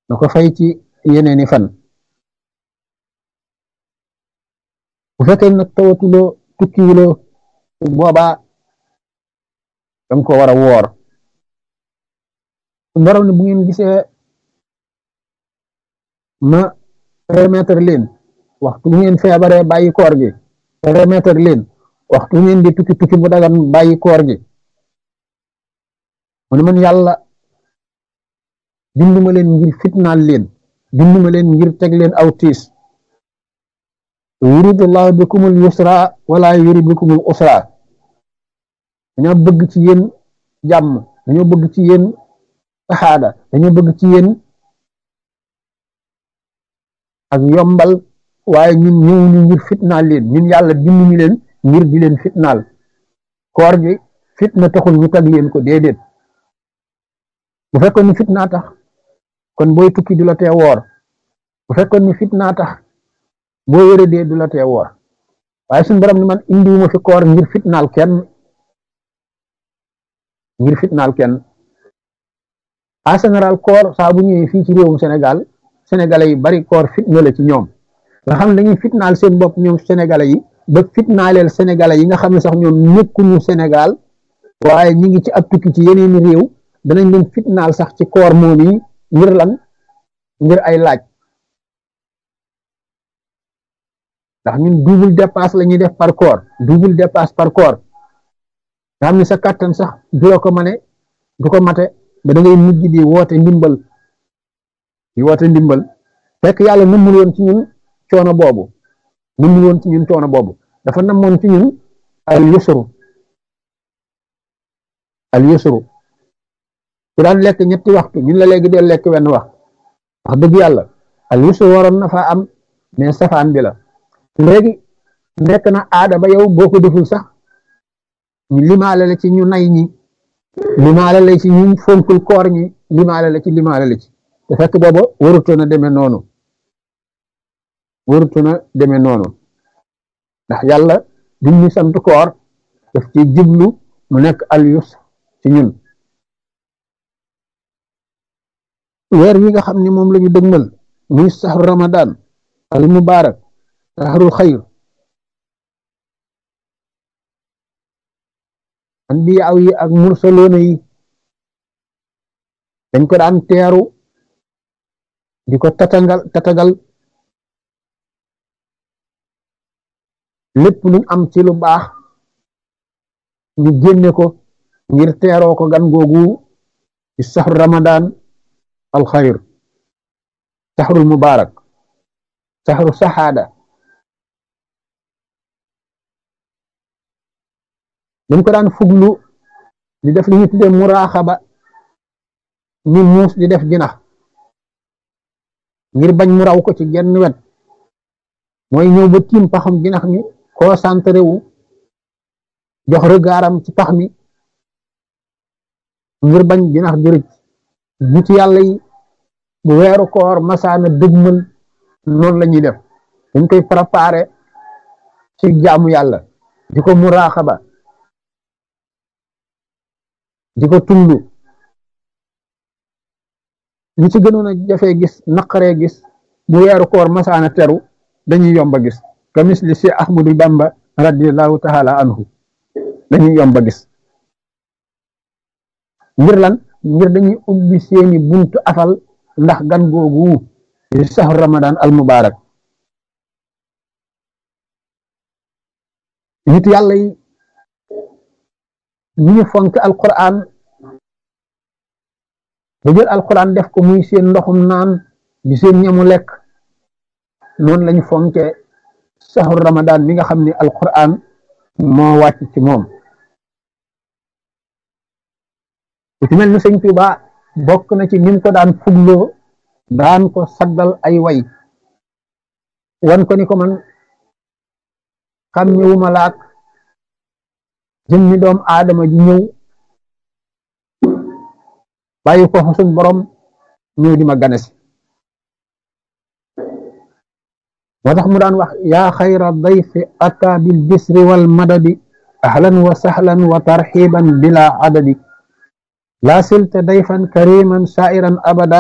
na ko fay ci yeneeni fan bu fekkee nag tawatuloo tukkiwuloo boobaa danga ko war a woor su borom ne bu ngeen gisee ma remettre leen waxtu bu ngeen feebaree bàyyi koor gi remettre leen waxtu bu ngeen di tukki tukki bu dagan bàyyi koor gi mu ne man yàlla binduma leen ngir fitnaal leen binduma leen ngir teg leen aw tiis yuridullahu bikumul yusra wala yurid bikumul usra dañoo bëgg ci yéen jàmm dañoo bëgg ci yéen saxaada dañoo bëgg ci yéen ak yombal waaye ñun ñëwuñu ngir fitnaal leen ñun yàlla binduñu leen ngir di leen fitnaal koor gi fitna taxul ñu tag leen ko déedéet bu fekkoon ni fitnaa tax kon booy tukki du la tee woor bu fekkoon ni fitnaa tax boo wéradee du la tee woor waaye suñu borom ni man indiwuma fi koor ngir fitnaal kenn ngir fitnaal kenn en général koor saa bu ñëwee fii ci réewum Sénégal sénégalais yi bari koor fitna la ci ñoom nga xam ne dañuy fitnaal seen bopp ñoom sénégalais yi ba fitnaaleel sénégalais yi nga xam ne sax ñoom nekkuñu Sénégal waaye ñi ngi ci ab tukki ci yeneeni réew danañ leen fitnaal sax ci koor moom yi ngir lan ngir ay laaj ndax ñun double dépasse la ñuy def par koor double dépasse par koor nga xam ne sa kàttan sax du la ko mane du ko mate ba da ngay mujj di woote ndimbal di woote ndimbal fekk yàlla nëmmul woon ci ñun coono boobu nëmmul woon ci ñun coono boobu dafa namoon ci ñun al yusru al yusru ku daan lekk ñetti waxtu ñun la léegi dee lekk wenn wax wax dëgg yàlla al yusru waroon na faa am mais safaan bi la léegi nekk na aada ba yow boo ko deful sax ñu limaale la ci ñu nay ñi limaale la ci ñu fonkul koor ñi limaale la ci limaale la ci te fekk booba warutoon a demee noonu warutoon a demee noonu ndax yàlla duñ ñu sant koor daf ci jublu mu nekk al yusr ci ñun weer wi nga xam ne moom la ñu dëgmal muy saxru ramadan al mubarak saxrul xayr anbiyaaw yi ak mursaloona yi dañ ko daan teeru di ko tatagal tatagal lépp luñ am ci lu baax ñu génne ko ngir teeroo ko gan googu ci saxru ramadan al xayr saxrul mubarak saxru saxaada dañ ko daan fuglu di def li ñu tuddee muraaxaba ni muus di def jinax ngir bañ mu raw ko ci genn wet mooy ñëw ba tiim paxam jinax mi concentré wu jox regaaram ci pax mi ngir bañ jinax jërëj nit yàlla yi bu weeru koor masaana dëgmal noonu la ñuy def dañ koy préparé ci jaamu yàlla di ko muraaxaba di ko tullu li ci gënoon a jafee gis naqaree gis bu weeru koor masaana teru dañuy yomba gis ka misli si ahmadu bamba radiallahu taala anhu dañuy yomba gis ngir lan ngir dañuy ubbi seeni buntu afal ndax gan googu di saxru ramadan al mubarak nit yàlla yi ñu ñu fonk alquran ba jël alquran def ko muy seen ndoxum naan di seen ñamu lekk noonu lañu fonke saxru ramadan mi nga xam ne alquran moo wàcc ci moom ku ci mel ni sëñ Tuuba bokk na ci nim ko daan fugloo daan ko saddal ay way wan ko ni ko man xam ñëwuma laak jëmmi doom aadama ji ñëw bàyyi ko fa suñ borom ñëw di ma ganesi moo tax mu daan wax yaa xayra dayfi ata bil bisri wal madadi ahlan wa sahlan wa tarxiban bila adadi laa silta dayfan kariman sairan abada